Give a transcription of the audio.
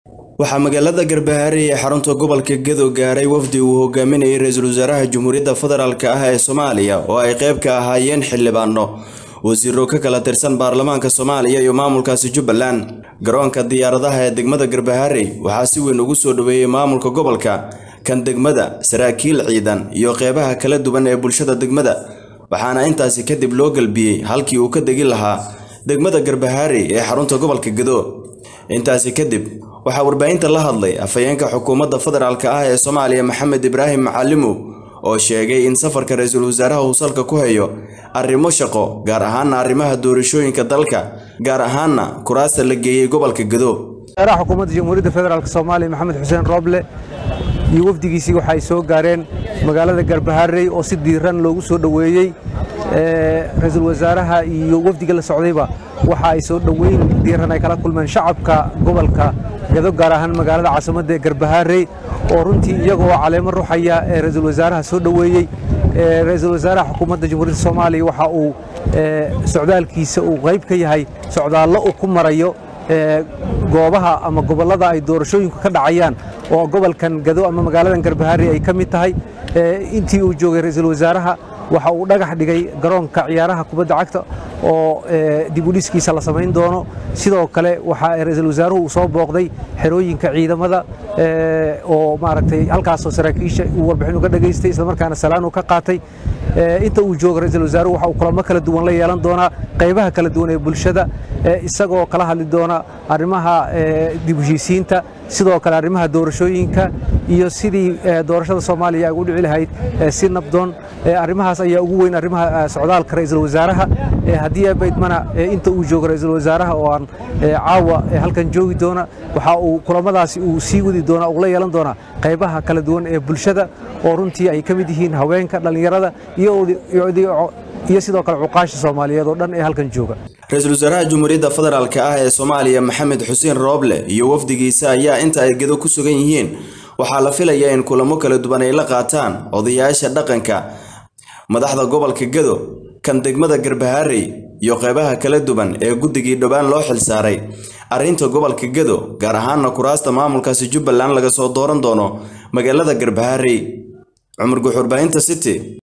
waxaa magaalada garbahaare ee xarunta gobolka gedo gaaray wafdi uu hogaaminayay ra-iisul wasaaraha jamhuuriyadda federaalk ah ee soomaaliya oo ay qayb ka ahaayeen xildhibaano wasiiro ka kala tirsan baarlamaanka soomaaliya iyo maamulkaasi jubbaland garoonka diyaaradaha ee degmada garbahaare waxaa si weyn ugu soo dhoweeyey maamulka gobolka kan degmada saraakiil ciidan iyo qeybaha kala duwan ee bulshada degmada waxaana intaasi kadib loo galbiyey halkii uu ka degi lahaa degmada garbahaare ee xarunta gobolka gedo intaasi kadib waxaa warbaahinta la hadlay afhayeenka xukuumadda federaalk ah ee soomaaliya maxamed ibraahim macalimow oo sheegay in safarka ra-iisul wasaaraha uu salka ku hayo arrimo shaqo gaar ahaana arrimaha doorashooyinka dalka gaar ahaana kuraasta la geeyey gobolka gedo wasaaraha xukuumadda jamhuuriyadda federaalk soomaaliya maxamed xuseen rooble iyo wafdigiisii waxa ay soo gaareen magaalada garbaharey oo si diiran loogu soo dhoweeyey ra-iisul wasaaraha iyo wafdiga la socdayba waxa ay soo dhoweyn diiran ay kala kulmeen shacabka gobolka gedo gaar ahaan magaalada caasimadda ee garbaharey oo runtii iyagoo caleemo ruxaya ee ra-iisul wasaaraha soo dhoweeyey ra-iisul wasaaraha xukuumadda jamhuuriyadda soomaaliya waxa uu socdaalkiisa uu qayb ka yahay socdaallo uu ku marayo goobaha ama gobollada ay doorashooyinku ka dhacayaan oo gobolkan gado ama magaaladan garbaharey ay ka mid tahay intii uu joogay ra-iisul wasaaraha waxa uu dhagax dhigay garoonka ciyaaraha kubadda cagta oo dib u dhiskiisa la samayn doono sidoo kale waxa ra-iisul wasaaruhu uu soo booqday xerooyinka ciidamada oo maaragtay halkaasoo saraakiisha uu warbixin uga dhageystay islamarkaana salaan uu ka qaatay inta uu joogo ra-iisul wasaaruhu waxa uu kulamo kala duwan la yeelan doonaa qaybaha kala duwan ee bulshada isagoo kala hadli doona arrimaha dib u heshiisiinta sidoo kale arrimaha doorashooyinka iyo sidii doorashada soomaaliya ay ugu dhici lahayd si nabdoon arrimahaas ayaa ugu weyn arrimaha socdaalka ra-iisul wasaaraha haddii baydmana inta uu joogo ra-iisul wasaaraha oo aan caawa halkan joogi doona waxa uu kulamadaasi uu sii wadi doonaa uu la yeelan doonaa qaybaha kala duwan ee bulshada oo runtii ay ka mid yihiin haweenka dhallinyarada iyo sidoo kale cuqaasha soomaaliyeed oo dhan ee halkan jooga ra-iisul wasaaraha jamhuuriyadda federaalk ah ee soomaaliya maxamed xuseen rooble iyo wafdigiisa ayaa inta ay gedo ku sugan yihiin waxaa la filayaa in kulamo kala duwan ay la qaataan odayaasha dhaqanka madaxda gobolka gedo kan degmada garbaharey iyo qeybaha kala duwan ee guddigii dhowaan loo xilsaaray arrinta gobolka gedo gaar ahaana kuraasta maamulkaasi jubbaland laga soo dooran doono magaalada garbaharey cumar guxurbaahinta city